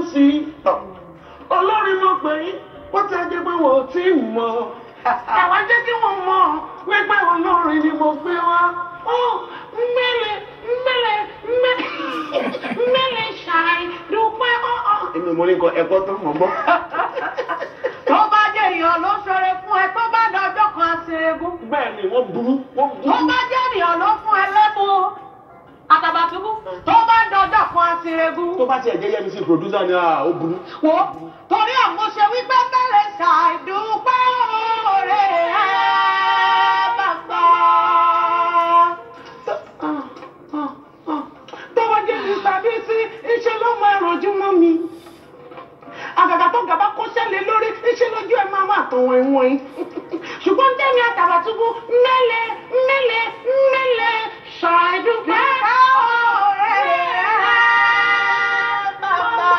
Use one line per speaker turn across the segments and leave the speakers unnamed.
sí i olórin mọ̀ pé wọ́n ti ajẹ́ pé wọ́n ò tí ì mọ̀ àwọn jẹ́ kí wọ́n mọ̀ wípé olórin ni mo gbé wá ó mẹ́lẹ̀ mẹ́lẹ̀ mẹ́lẹ̀ ṣàì dúpẹ́ ọ̀ọ́. èmi mo ní nǹkan ẹ̀kọ́ tó mọ̀ gbọ́.
tó bá jẹ́ èèyàn ló ṣoore fún ẹ tó bá dọjọ́ kan àṣerégún.
bẹ́ẹ̀ ni wọ́n burú wọ́n
tó
burú.
bá jẹ́ èèyàn ló fún ẹ lẹ́bùn àtàbàtúbú tó bá dọjọ́ kan àṣerégún.
tó bá tiẹ̀ jẹ́ yẹ́mi sí producer ni ah, ó burú.
wo torí àmúṣe wípé mẹ́lẹ̀ ṣàìdúpẹ́ oore ẹ bàbá.
tọ́wọ́ jẹ́ mi tàbí sí iṣẹ́ ló máa rànjú mọ́ mi. àgàgà tó gàba kó ṣẹlẹ̀ lórí iṣẹ́ lójú ẹ̀ máa máa tàn wọ̀nyí wọ̀nyí. ṣùgbọ́n tẹ́mi àtàbàtúbú mẹ́lẹ̀ mẹ́lẹ̀ mẹ́lẹ̀ ṣàìdúpẹ́
oore ẹ bàbá.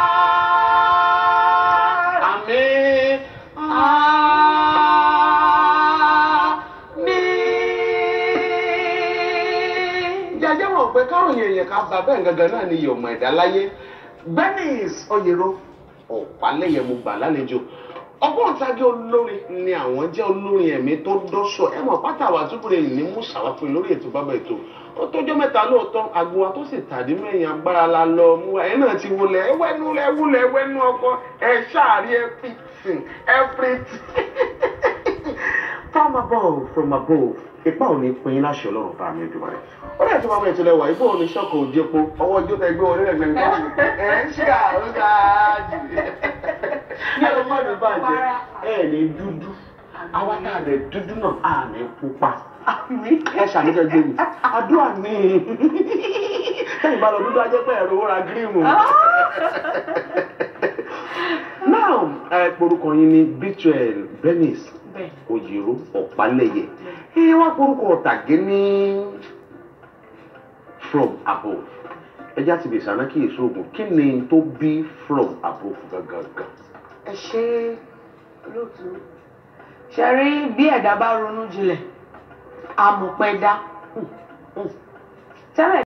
àmín. jẹjẹ mọ̀ pé káwọn èèyàn ká bá bẹ́ẹ̀ gangan náà ni ìyọ̀mọ̀ ẹ̀dá láyé Bernice Oyero ọ̀pálẹ̀yẹ mo gbà lálejò ọgbọ́ntagé olórin ni àwọn jẹ́ olórin ẹ̀mí tó dọ́ṣọ̀ ẹ mọ̀ pátá àwọn àtúbọ̀rẹ̀ ní mùsàlá fún lórí ètò bábà ètò ó tọ́jọ́ mẹ́ta lóòótọ́ agbo wa tó sì tàdí mẹ́yìn agbára la lọ mú wa ẹ̀ náà ti wọlé ẹ wẹ́nu ẹ wúlẹ̀ ẹ wẹ́nu ọkọ ẹ ṣáàrí everything everything from above from above ipa ò ní pin láṣẹ ọlọ́run bá mi dùn rẹ̀ ó dẹ̀ tó máa bẹ̀rẹ̀ tó lẹ́wà ibò ò ní ṣọ́kọ̀ òjèpo ọwọ́ ojú tẹ gbé orí rẹ̀ gbẹ̀ngàn ẹ̀ ń ṣe àrùgá jù ní ọmọ mi bàjẹ́ ẹ̀ ní dúdú àwa tá a rẹ̀ dúdú náà à ní pupa ẹ ṣàmúdẹ gbé mi àdúrà ní ẹ̀yìn bá lọ dúdú ajẹ́ pé ẹ̀rọ owó ra gírímù now ẹ porúkọ yín ní Beatrice Bernice
bẹ́ẹ̀
Oyero Ọ̀pálẹ̀yẹ ẹ wá porúkọ ọ̀tàgé ní from above ẹjá ti lè sànà kí èso oògùn kí ni tó bí from above gangan.
ẹ ṣe lóòtú ṣe rí bí ẹ̀dá bá ronú jinlẹ̀ àmọ̀pẹ́ dá tẹ́lẹ̀